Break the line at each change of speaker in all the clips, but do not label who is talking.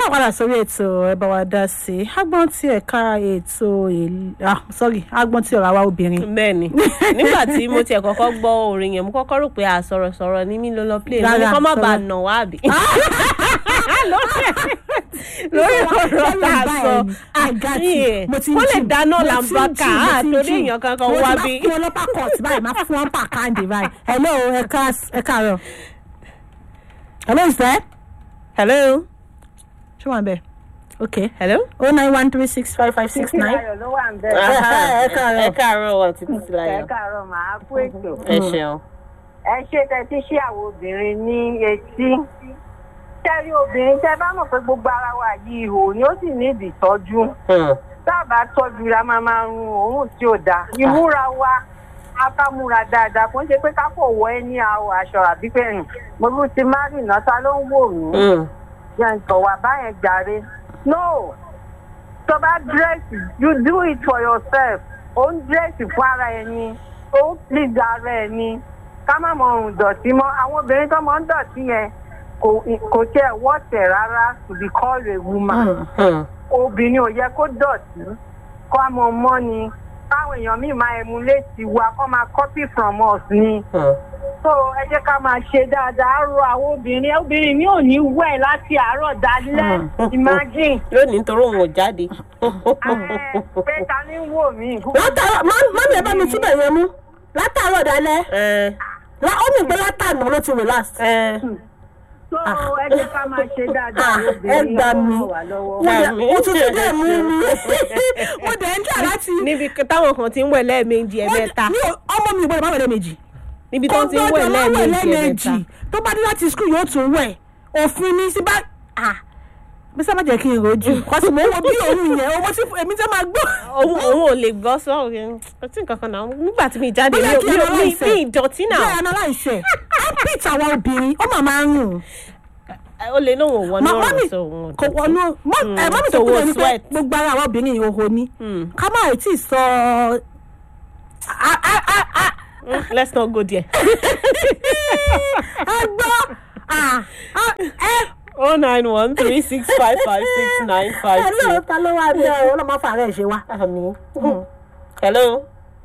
ká padà sórí ètò ẹ bá wa dá sí i agbọ́n tí ẹ̀ka ètò èl- ah sorry agbọ́n tí ọ̀rọ̀ àwa obìnrin
bẹ́ẹ̀ni nígbà tí mo tiẹ̀ kọ́kọ́ gbọ́ orin yẹn mo kọ́kọ́ rò pé àsọ̀rọ̀sọ̀rọ̀ ní mí ló lọ play mo ní
Rárá,
kọ́ má
sọ̀rọ̀.
bàa nà wá àbí. lórí ọ̀rọ̀ tá a sọ
àgàtì mo ti ń
kó lè
jù,
dáná
mo ti ń
làǹbàkà
jù, mo ti ń
àtòrí
jù.
èèyàn kankan
Mo ti
wá
máa
bí.
fún ọlọ́pàá court báyìí máa fún wọn pàkáǹdì báyìí hello ẹ ká ẹ káàárọ̀ hello is there
hello
ṣé wọn bẹ ok
hello.
oh nine one three six five five six nine
ayọ̀ ló wà ń bẹ̀.
ẹ káàárọ̀.
ẹ káàárọ̀ wà títí sí
ẹ
láyọ̀.
káàárọ̀ màá kú ètò.
ẹ ṣeun.
ẹ ṣe tẹ́tí sí àwọn obìnrin ní etí. tẹ́rí obìnrin tẹ́ bá mọ̀ pé gbogbo ara wa yìí ihò ni ó sì ní ìdí ìtọ́jú. dábàá tọ́jú ra máa máa run òórùn tí ò dáa. ìmúra wa akámúra dáadáa kò ń ṣe pé ká kò wọ ẹ ní àwọ̀ aṣọ àbí pé "Hmm, mo tún ti má rìn náà ta ló ń wò mí. yẹn tọ̀ wá báyẹn jàre. no tó bá dírẹ́sì you do it for yourself ó ń dírẹ́sì fún ara ẹni ó ń please ara ẹni ká má mọ ohun dọ̀tí mọ́ àwọn obìnrin tó mọ ń dọ̀tí yẹn kò kò tiẹ̀ wọ́tẹ̀ rárá to be called a woman obìnrin ò yẹ kó dọ̀tí kó a mọ mọ́ ni káwọn èèyàn míì máa emulate wa kó máa copy from us ni so ẹ jẹ́ ká máa ṣe dáadáa á rọ àwọn obìnrin obìnrin mi ò ní wẹ̀ láti àárọ̀ dalẹ́ imagine
lónìí nítorí òun ò jáde.
ẹ pé ta ni ń wò mí.
látàárọ̀ mọ́mí ẹ bá mi túbọ̀ yẹn mú látàárọ̀ dalẹ́
ẹ
lá- ó mì pé látàná ló ti relax.
ẹ
so ẹ jẹ́ ká máa ṣe dáadáa
Ah,
àwọn
ẹ
obìnrin
gbà mí.
ọlọ́run wà lọ́wọ́.
mo dẹ̀
Àmì.
mo tuntun dẹ̀ mú mi mo dẹ̀ ń jà láti.
níbi táwọn kan ti ń wẹ̀ lẹ́ẹ̀mejì ẹ̀mẹ́ta
mi ò- ọmọ mi ò gbọdọ̀ má wẹ̀ lẹ́ẹ̀mejì.
níbi tó ti ń
Ó
wẹ̀
gbọ́dọ̀ má
lẹ́ẹ̀mejì ẹ̀mẹ́ta.
tó bá dé láti skul yóò tún wẹ̀ òfin ní sí bá ah bí sábà jẹ́ kí n rojú kọ́sì mo ń wo bí òun yẹn owó tí èmi tẹ́ máa gbọ́.
òun òun ò lè gbọ́ sọ́ọ̀ yẹn kò tí nǹkan kan náà nígbà tí mi jáde mi
Bóyá
ò
kí
mi ò
ọlọ́run
mi
ṣe.
mi ìdọ̀tí náà
bẹ́ẹ̀ analyse ẹ̀ armpit àwọn obìnrin ó mà máa ń rùn.
ó lè lóun ò wọnú
Ma- mọ́mì
ọ̀rọ̀ so òun ò
kò
dọ̀tí.
wọnú mọ́-
Mm,
ẹ, mọ́mì tó
so
kúrò
wo
ní pé
sweat.
gbogbo ara àwọn obìnrin ìhòòhò ni
Mm.
ká má ì tí ì sọ a- a- a- a-
Mm, let's not go there.
ẹ gbọ́ ah, ah, ẹ
oh nine one three six five five six nine five
ẹ
two.
lóò ta ló wá bí ọ ọlọ́mọ fàárẹ̀ ṣe wá.
àmì. hello.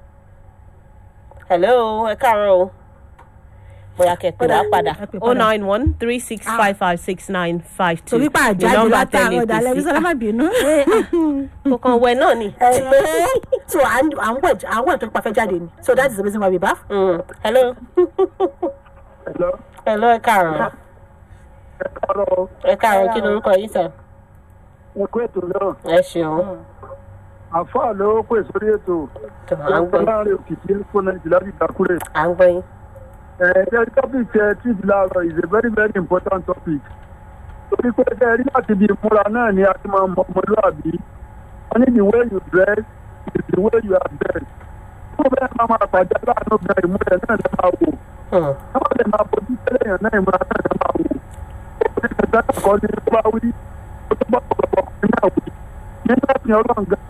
hello ẹ káàárọ̀ o. bóyá kẹ̀kẹ́ wá padà.
ẹ pè
oh
padà.
nine one three six five five six nine five two.
torí pa àjáde látàárọ̀ dalẹ́ bí sọlá má bínú.
kò kàn wẹ̀ náà ni.
ẹ so à ń à ń wẹ̀ à ń wẹ̀ tó pa fẹ́ jáde ni so that is the reason why we bath.
Mm, hello.
Hello.
hello ẹ káàárọ̀.
Hello.
ẹ káàárọ̀ kí lorúkọ yìí sọ.
Ẹ kú ètò náà.
ẹ ṣeun.
Àfáà ló pè sórí ètò.
tó à ń gbọ́ yín.
Láàárín òkìkí fún Nàìjíríà láti ìdákúrẹ́.
à ń gbọ́ yín.
Ẹ̀ẹ́dẹ́ topic ẹ tí ìdílé àárọ̀ is a very very important topic. Torí pé ṣe rí láti ibi ìmúra náà ni a ti máa mọ ọmọlúwàbí. Wọ́n ní the way you dress is the way you are dressed. Tó bẹ́ẹ̀ máa máa pàdé aláàánú bẹ̀rẹ̀ ìmúra náà lè máa wò.
Hmm.
Wọ́n lè máa bójú tẹ́lẹ̀ yàn náà ìmúra náà lè máa wò. Obìnrin kẹta kọ́ ni tó bá wí. Ó tó bá ọ̀pọ̀lọpọ̀ ọkùnrin náà wí. Nínú ẹ̀sìn ọlọ́run gan-an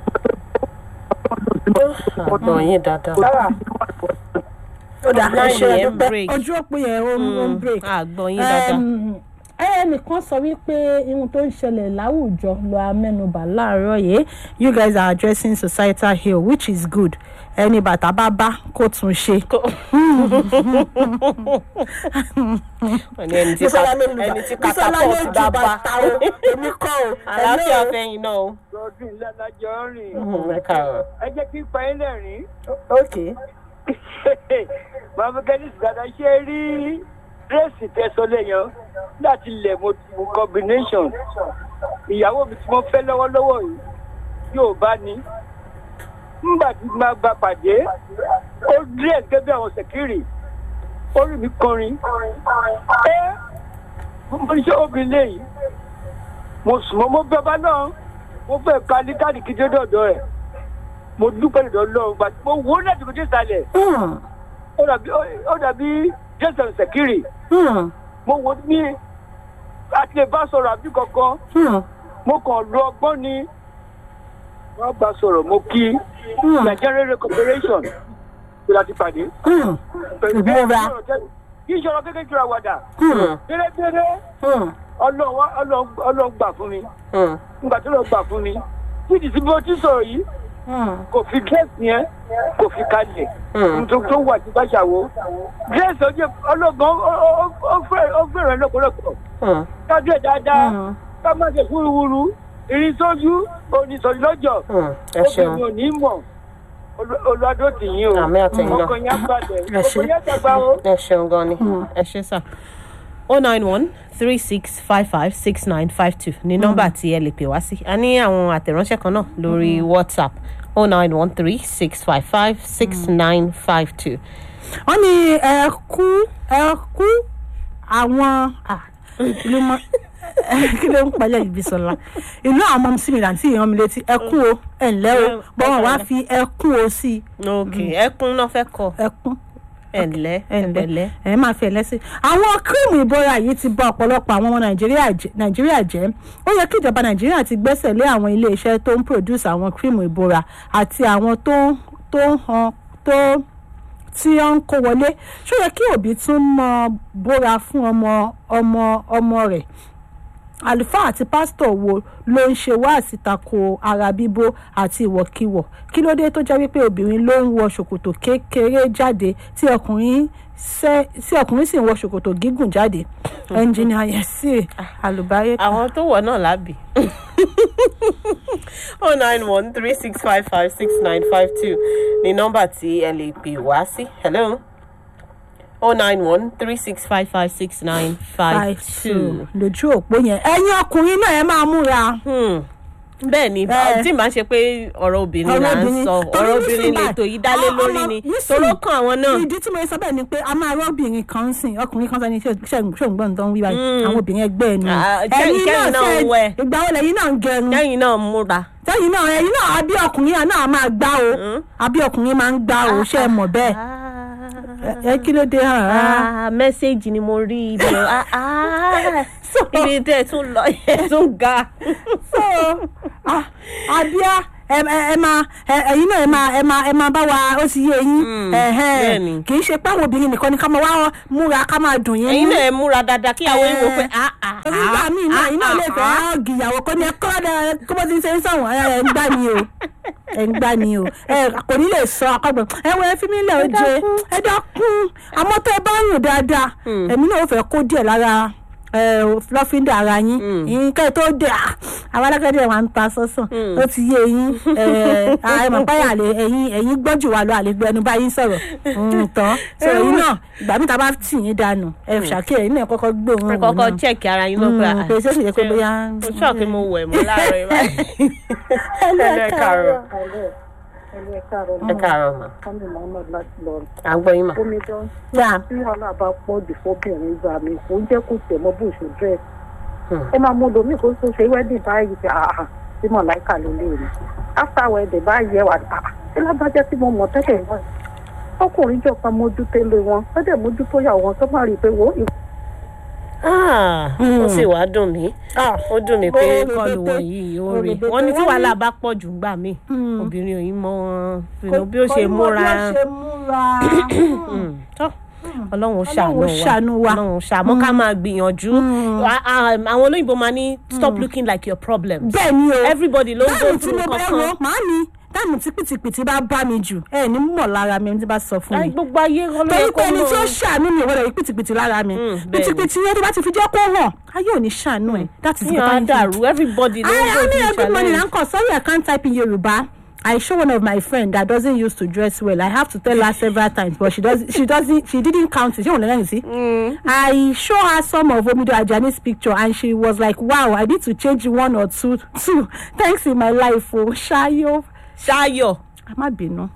ọ̀dọ̀ yín dáadáa.
ó dà ẹ
Line
ṣe
yẹn
ẹdúpẹ́
break.
ojú òpó yẹn ó ń ó ń break.
àgbọ̀ yín dáadáa.
Em, ẹnìkan sọ wípé ihun tó ń ṣẹlẹ̀ láwùjọ ló amẹ́nubà láàárọ̀ yìí you guys are addressing societal ill which is good ẹni bàtà bá bá kó tún ṣe.
wọ́n ní ẹni tí ká ẹni tí catapult bá bá.
èmi kọ́ o.
àlàáfíà fẹ́yìn náà o.
lọ́dún ìlànàjọ rìn
Hmm, ẹ káàárọ̀.
ẹ jẹ́ kí n pa yín lẹ́rìn-ín
ok
màmá kẹ́lí sìgádà ṣe rí dírẹ́sì tẹ́sán lẹ́yìn láti lẹ̀ mo mo combination ìyàwó mi tí mo fẹ́ lọ́wọ́lọ́wọ́ yìí yóò bá ní nígbà tí máa gba pàdé ó dírẹ́sì gẹ́gẹ́ bí àwọn sẹ̀kírì ó rí mi kọrin ẹ mo ní ṣe obìnrin lẹ́yìn mo sùn mọ́ mo bẹ́ bá náà mo fẹ́ ka ní káàdì kí dé dọ̀dọ̀ ẹ̀ mo dúpẹ́ lọ́dọ̀ lọ́wọ́ gbà mo wò ó láti mo dé ìsàlẹ̀ ó dàbí ó dàbí jason sekiri mo wò ó ní àti lè bá sọ̀rọ̀ àbí kankan mo kàn lo ọgbọ́n ni wọ́n bá sọ̀rọ̀ mo kí nigerian radio corporation tó láti pàdé.
ìgbóra
kí ìṣòro kékeré jura wàdà.
Hmm.
dérédéré ọlọ́wọ́ ọlọ́wọ́ gbà fún mi
Hmm.
nígbà tó lọ gbà fún mi títí tí mo ti sọ̀rọ̀ yìí kò fi gẹ́ẹ̀sì yẹn kò fi kalẹ̀
Hmm.
nítorí tó wà tí bá ṣàwó gẹ́ẹ̀sì ọjọ́ ọlọ́gbọ́n ó fẹ́ràn lọ́pọ̀lọpọ̀
Hmm.
kájú ẹ̀ dáadáa ká má ṣe wúruwúru ìrìn sójú oníṣòyí lọ́jọ́
Hmm. ẹ ṣeun
obìnrin ò ní mọ̀ olùwàdó tì yín o
Àmì àtẹ̀yìn náà.
ọkọ̀ yẹn á balẹ̀
Ẹ ṣé.
ọkọ̀ yẹn dàgbà o.
ẹ ṣeun gan ni ẹ ṣe sà. o nine one three six five five six nine five two ní nọ́mbà tí ẹ lè pè wá sí a ní àwọn àtẹ̀ránṣẹ́ kan náà lórí whatsapp o nine one three six five five six nine five two.
wọ́n ní ẹ̀kú ẹ̀kú àwọn ah, ìlú mọ́ kí ló ń palẹ̀ ibi sọ̀la ìlú àwọn ọmọ sí mi láti ìran mi létí ẹ̀kú o ẹ̀ǹlẹ́ o bọ́wọ́n wá fi ẹ̀kú o sí
ok ẹkún náà fẹ́ kọ
ẹ̀kún
ẹ̀ǹlẹ́
ẹ̀ǹlẹ́
ẹ̀ǹlẹ́.
ẹ̀ máa fi ẹ̀lẹ́ sí. àwọn kírìmù ìbora yìí ti bà ọ̀pọ̀lọpọ̀ àwọn ọmọ nàìjíríà jẹ́- nàìjíríà jẹ́ ó yẹ kí ìjọba nàìjíríà ti gbẹ́sẹ̀ lé àwọn iléeṣẹ́ tó ń produce àwọn kírìmù ìbora àti àwọn tó ń tó ń han tó tí ó ń kó wọlé ṣó yẹ kí òbí tún mọ bóra fún ọmọ ọmọ ọmọ rẹ̀ àlùfáà àti pásítọ̀ wo ló ń ṣe wáàsí tako ara bíbó àti ìwọ̀kiwọ̀ kí ló dé tó jẹ́ wípé obìnrin ló ń wọ ṣòkòtò kékeré jáde tí ọkùnrin ṣe- tí ọkùnrin sì ń wọ ṣòkòtò gígùn jáde ẹnjìnìà yẹn sí àlùbáyé kan.
àwọn tó wọ̀ náà lábì. oh nine one three six five five six nine five two ní nọ́mbà tí ẹ lè pè wá sí. hello. oh nine one three six five five six nine five two.
lójú òpó yẹn ẹ̀yin ọkùnrin náà ẹ máa múra.
Hmm. bẹ́ẹ̀ ni
Bẹ́ẹ̀.
tí màá ṣe pé ọ̀rọ̀ obìnrin
Ọ̀rọ̀
là ń
obìnrin.
sọ
Torí
ọ̀rọ̀
nísìnyí
obìnrin
báyìí,
lètò yìí dálé
ọmọ-
lórí ni
nísìnyí,
toró kan àwọn náà.
ìdí tí mo sọ bẹ́ẹ̀ ni pé a máa rọ́bìnrin kan ń sìn ọkùnrin kan sani ṣòǹgbọ́n tó ń wí báyìí àwọn obìnrin ẹgbẹ́ ẹ̀ nù.
Ah, kẹ́yìn- kẹ́yìn náà ń wẹ̀.
ìgbà wo lẹ́yìn náà ń gẹrun.
lẹ́yìn náà múra.
sẹ́yìn náà ẹ̀yin náà àbí ọkùnrin náà máa gbá o àbí ọkùnrin máa ń gbá o ṣe é mọ̀ bẹ́ẹ̀ ẹ kí ló dé hàn án.
Ah, mẹ́sẹ̀gì ni mo rí ibi ọ̀ ah, ah, ibi tẹ́ ẹ tún lọ ẹ tún ga.
so ah, àbíá ẹ ẹ ẹ máa ẹ- ẹ̀yin náà ẹ máa ẹ máa ẹ máa bá wa ó ti yé yín
Mm,
ẹ̀hẹ́n.
bẹ́ẹ̀ni.
kì í ṣe pé àwọn obìnrin nìkan ni ká máa wá múra ká máa dùn yín
ẹ̀yin
nú.
náà ẹ múra dáadáa kí àwọn ìwò pé ah ah
torí nígbà míì náà yín náà lè fẹ́ ọ́ọ̀gì ìyàwó kó ní ẹ kọ́ ọ́ kó bó ti ń ṣe ń sọ̀wọ́n ẹ ẹ ń gbá ni o ẹ ń gbá ni o ẹ kò ní lè sọ akọgbọn ẹ wọ ẹ fi mí lẹ ó jẹ ẹ dákun àmọ́ tó ẹ bá rìn dáadáa èmi náà ò fẹ́ kó díẹ̀ lára ẹ lọ́fíńdà ara yín yín kẹ́ ẹ tó dé à àwọn alágbẹ̀dẹ wa ń ta sọ́sàn ó ti yé yín ẹ ẹ mọ̀ báyà lè ẹ̀yin ẹ̀yin gbọ́jù wa lọ àlegbẹ́ ẹnu bá yín sọ̀rọ̀ ń tán sọ yín náà ìgbà mi ta bá tì yín dànù ẹ ṣàkíyè yín náà kọ́kọ́ gbóhùn
ẹ
òun
kọ́kọ́
náà
check ara yín náà pé ah,
pé ṣé kìí ṣe pé bóyá.
mo sọ pé mo wẹ̀ mọ́ láàárọ̀ báyìí. ẹ káàárọ̀ ẹ káàárọ̀ mà à ń gbọ́ yín mà.
omidan
yà
tí wàhálà bá pọ̀ jù fọ́bìnrin gbà mí kò ń jẹ́ kó tẹ̀ mọ́ bó ṣe dírẹ́sì.
Hmm.
ẹ máa mú lomi kó tó ṣe wedding báyìí ṣe àhà tí mọ̀láìkà ló lè rí. after wedding báyìí ẹ wà àhà ṣé lágbájá tí mo mọ̀ tẹ́lẹ̀ náà. ọkùnrin jọ kan mójútó lé wọn ó dẹ̀ mójútó yàwó wọn tó má rí i pé wo
Ah, ó sì wá dùn mí ó dùn mí pé
Ó
kọlù
rebete.
wọ̀nyí ó
Ó
rí
rebete.
wọ́n ní tí
Wọ́n ní-
wàhálà bá pọ̀ jù gbà mí obìnrin ò yín mọ wọn bí ó ṣe múra Mm, tọ́ ọlọ́run ó ṣàánú
Ọlọ́run ó ṣàánú wa.
ọlọ́run ṣàánú ká máa gbìyànjú Ah, ah, àwọn olóyìnbó máa ní stop looking like your problems
bẹ́ẹ̀ ni o
everybody ló ń go
táàmù tí
through
mo bẹ́ wo
kankan
màámi táàmù tí pìtìpìtì bá bá mi jù ẹ ní mọ̀ lára mi ẹni tí bá sọ fún
Láì
mi
gbogbo ayé
torí
ọlọ́yẹ
pé
kó
ẹni tí ó
mọ̀
ṣàánú mi ìwọ́dọ̀ yìí pìtìpìtì lára mi
Mm, bẹ́ẹ̀ ni.
pìtìpìtì yẹn tó bá ti fi jẹ́ kó hàn ayé ò ní ṣàánú ẹ̀ that is
yíyan á dàrú everybody ló ń
I,
go
I mean,
through
a good morning,
challenge.
Uncle. Sorry, I can't type in Yoruba. I show one of my friend that doesn't used to dress well. I have to tell her several times, but she does. She doesn't. She didn't count it. She won't let me see. I show her some of Omido Ajani's picture, and she was like, "Wow, I need to change one or two, two. Thanks in my life, oh Shayo."
ṣayọ
I'm bínú.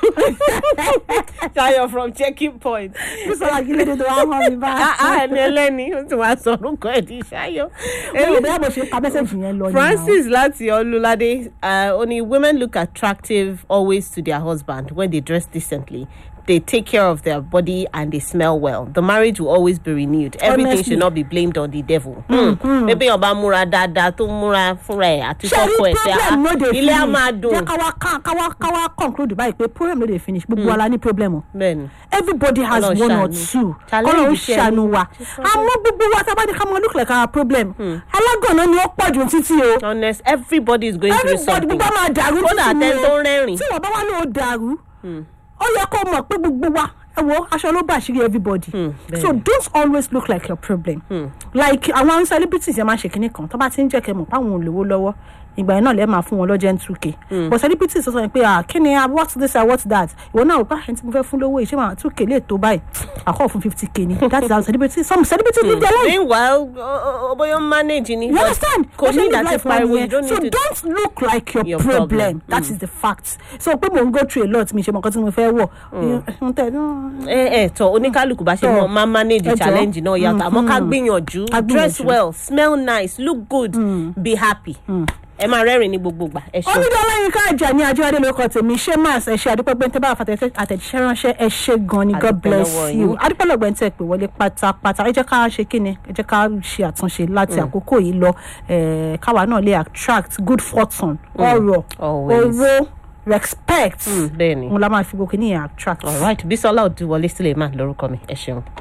ṣayọ from checking point.
This one, I give it to her home
Ah, ah,
back.
ẹni ẹlẹ́ni ó ti wá sọ orúkọ ẹ̀ di ṣayọ.
Èmi ò bẹ́ẹ̀ bó ṣe ka mẹ́sẹ̀gì yẹn lọ ni.
Francis láti Olúládé uh, only women look attractive always to their husband when they dress decently. they take care of their body and they smell well, the marriage will always be renewed. Everything
Honestly.
should not be blamed on the devil. Hmm. Maybe ọba múra dáadáa tó múra fúnra ẹ̀ àti
ṣe
fọ́kọ
rí
ẹ̀ sí
problem no dey
ilé á
finish
máa dùn.
jẹ́ káwa ká- káwa káwa conclude báyìí pé problem no dey finish gbogbo wa la ní problem o
Bẹ́ẹ̀ni.
everybody has
Ọlọ́run
one or
ṣàánú.
two
Challenge
kọ́lọ́run
iṣẹ́
ṣàánú
ni.
wa àmọ́ gbogbo wa tá a bá ní ká mọ look like our problem alágànná ni ó pọ̀ jù títí o
Honest, everybody is going through
everybody
something.
gbogbo máa dàrú
Kódà
títí ni
àtẹni tó
o
ń rẹ́rìn.
tí wọ́n bá wá ní o dàrú ó yẹ kó mọ̀ pé gbogbo wa ẹ wo aṣọ ló bá àṣírí everybody
bẹ́ẹ̀ni.
so don't always look like your problem like àwọn celebrities yẹn máa ń ṣe kinní kan tó bá ti ń jẹ́ kẹ́ mọ̀ páwọn olówó lọ́wọ́ ìgbà yẹn náà lẹ́ẹ̀ máa fún wọn lọ́jẹ́ two k but celebrities sọ pé ah kí ni ah what's this ah what's that ìwọ náà bá ẹni tí mo fẹ́ fún lówó ìṣe máa two k lè tó báyìí àkọ́ fún fifty k ni that is how celebrities some celebrities live their life.
Meanwhile, o- o- bóyá ó manage ni.
You
but
understand?
Kò
Bó ṣe
ní
live
ìdá ti
life wọn
pariwo.
nìyẹn.
You don't
so
need to.
don't look like your,
Your
problem.
problem.
That is the fact. So pé mo ń go through a lot mi ṣe mọ nǹkan tí mo fẹ́ wọ̀. N tẹ
ẹ ẹ tọ oníkálukú bá ṣe
Tọ.
mọ máa manage
Ẹ jọ̀ọ́.
challenge náà yàtọ̀ àmọ́ ká gbìyànjú
Ká
dress
gbìyànjú.
well smell nice look good be happy ẹ máa rẹ́rìn ní gbogbo ìgbà ẹ ṣe.
Onídìí ọlọ́yin ká jà ní Ajíwádé lórúkọ tèmi ṣé máa ṣe ṣe àdúpẹ́ gbẹ́ntẹ́ bá àfàtẹ́ àtẹ̀jíṣẹ́ ránṣẹ́ ẹ ṣe gan ni God
Àdúpẹ́
bless
lọ́wọ́
you.
yín.
Adúpẹ́ lọ́gbẹ́ tẹ́ pé wọlé pátápátá ẹ jẹ́ ká ṣe kí ni ẹ jẹ́ ká ṣe àtúnṣe láti àkókò yìí lọ eh, káwa náà lè attract good fortune ọrọ̀
Always.
owó respect.
bẹ́ẹ̀ ni
Òun la máa fi gbogbo kí ni attract.
alright Bísọ́lá Òdúwọlé Suleiman lórúkọ mi ẹ ṣeun.